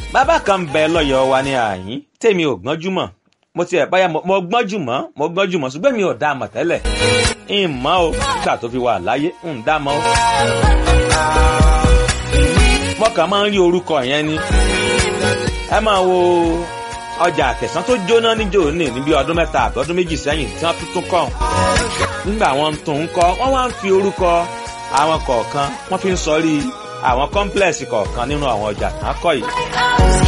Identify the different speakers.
Speaker 1: bàbá kan ń bẹ lọ́yọ̀ọ́ wa ní àyín tèmi ò gbọ́njú mọ̀ mo ti ẹ̀ báyà mo gbọ́njú mọ́ mo gbọ́njú mọ́ ṣùgbọ́n mi ò dá a mọ̀ tẹ́lẹ̀ ń mọ́ o nígbà tó fi wà láyé ń dá mọ́ o. mo kàn máa ń rí orúkọ yẹn ni ẹ máa wo ọjà àkẹsán tó jóná níjó ní níbi ọdún mẹ́ta àti ọdún méjì sẹ́yìn tí wọ́n tuntun kọ́ nígbà wọn tún ń kọ́ wọ́n wá ń fi orúkọ àwọn kọ̀ọ̀kan wọ́n fi ń sọrí àwọn kọ́ńplẹ̀sì kọ̀ọ̀kan nínú àwọn ọjà tán kọ́ yìí